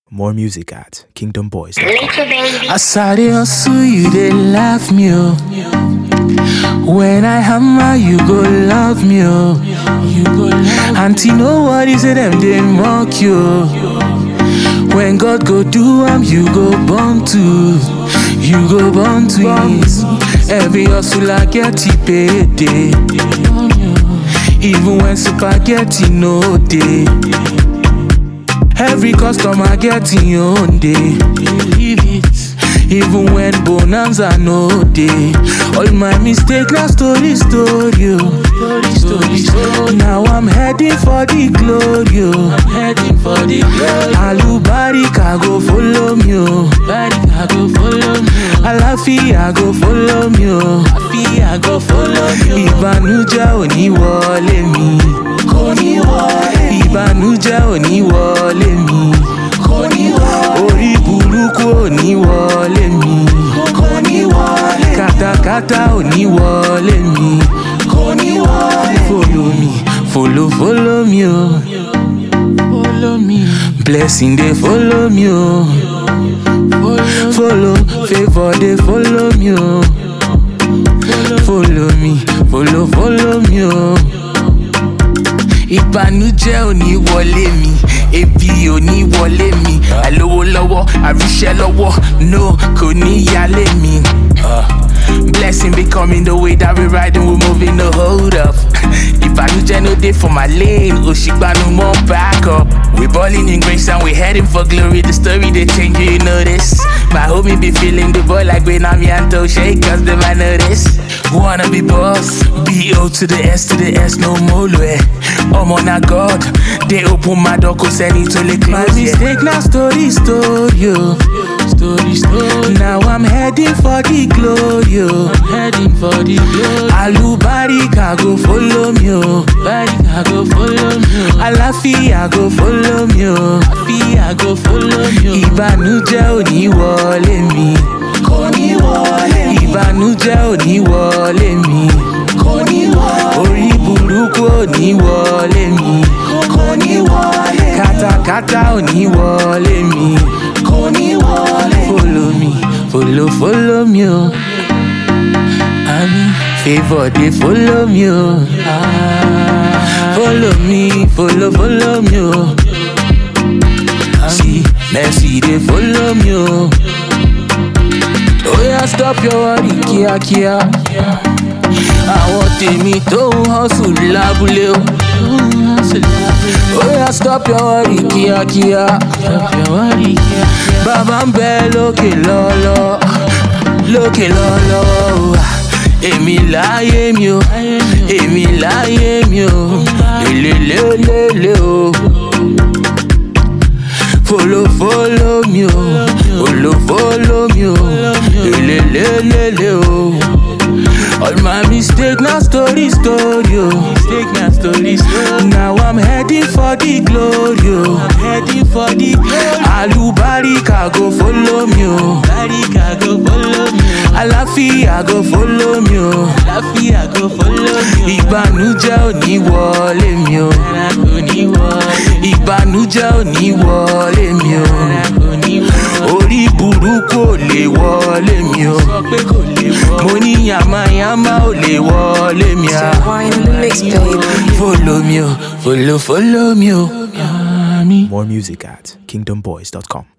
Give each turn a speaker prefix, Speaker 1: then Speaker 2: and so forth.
Speaker 1: More music at kingdomboys.com.
Speaker 2: Little baby.
Speaker 3: As I dey hustle, you dey laugh me, oh. When I hammer, you go love me, oh. You go love Auntie, no worry, say them dey mock you. oh. When God go do am, you go born to, you go born twins. Every hustler get it payday. Even when spaghetti no dey. Every customer get im own day. Believe it. Even when bonanza no dey. All my mistake na story story o. Story story. Now I'm heading for the glory o. I'm heading for the glory. Alubarika go follow me o. Barika go follow me o. Àlàáfíà go follow me o. Àlàáfíà go follow me o. Ìbànújẹ́ ò ní wọlé mi. Kò ní wọlé mi. Ìbànújẹ́ ò ní wọlé mi. Kò ní wọlé mi. Orí burúkú ò ní wọlé mi. Kò ní wọlé mi. Kàtàkàtà ò ní wọlé mi. Kò ní wọlé mi. Follow me, follow, follow me o. Follow me. Blessing dey follow me o. Follow, favour dey follow me o. Follow me, follow, follow me o. Ìbànújẹ́ ò ní wọlé mi, ebi ò ní wọlé mi, àlówó lọ́wọ́, àríṣẹ́ lọ́wọ́, no kò ní yálé mi. Blessing be coming the way that we riding, we moving the hold up. Ìbànújẹ́ no dey for my lane, òṣìgbànú mọ́ back up. We balling in grace and we heading for glory, the story they change, you know this. My homie be feeling the boy like when I'm Yanto, shake cause them I know this. Wanna be boss, B-O to the S to the S, no more way. I'm on a God, they open my door, cause I need to lick My mistake now story, story, yo. Story, story. Now I'm heading for the glory, yo. I'm heading for the glory. Alubarika go follow me, yo. Barika go follow me, yo. Àlàáfíà go follow me, yo. Àlàáfíà go follow me, yo. Ìbànújẹ́ ò ní wọlé mi. Kò ní wọlé mi. Ìbànújẹ́ ò ní wọlé mi. Kò ní wọlé mi. Orí burúkú ò ní wọlé mi. Kò ní wọlé mi. Kàtàkàtà ò ní wọlé mi. Kò ní wọlé mi. Follow me, follow, follow me, o. Àmì favour dey follow me, o. Ah, Follow me, follow, follow me, o. See, mercy dey follow me, o. Oh yeah, stop your worry kíákíá. Àwọn tèmi tó ń hustle lábúlé o. Oh yeah, stop your worry kíákíá. Bàbá ń bẹ lókè lọ́lọ́, lókè lọ́lọ́ o. Èmi láyé mi o, èmi láyé mi o, lélelélele o. Follow, follow me, oh. Follow, follow me, oh. Lele, lele, lele, oh. All my mistake now story, story, oh. Mistake now story, story. Now I'm heading for the glory, oh. I'm heading for the glory. Alubarika go follow me, oh. Barika go follow me, oh. Àlàáfíà go follow me, oh. Àlàáfíà go follow me, oh. Ìbànújẹ́ ò ní wọlé mi, oh. Kò ní wọlé. Ìbànújẹ́ ò ní wọlé mi, oh. Kò ní wọlé. Orí burúkú ò lè wọlé mi, oh. Sọ pé kò lè wọlé. Mo ní yàmáyàmá ò lè wọlé mi, ah.
Speaker 2: Wine in the mix, baby.
Speaker 3: Follow me, oh. Follow, follow me, oh. Àmì.
Speaker 1: More music at kingdomboys.com.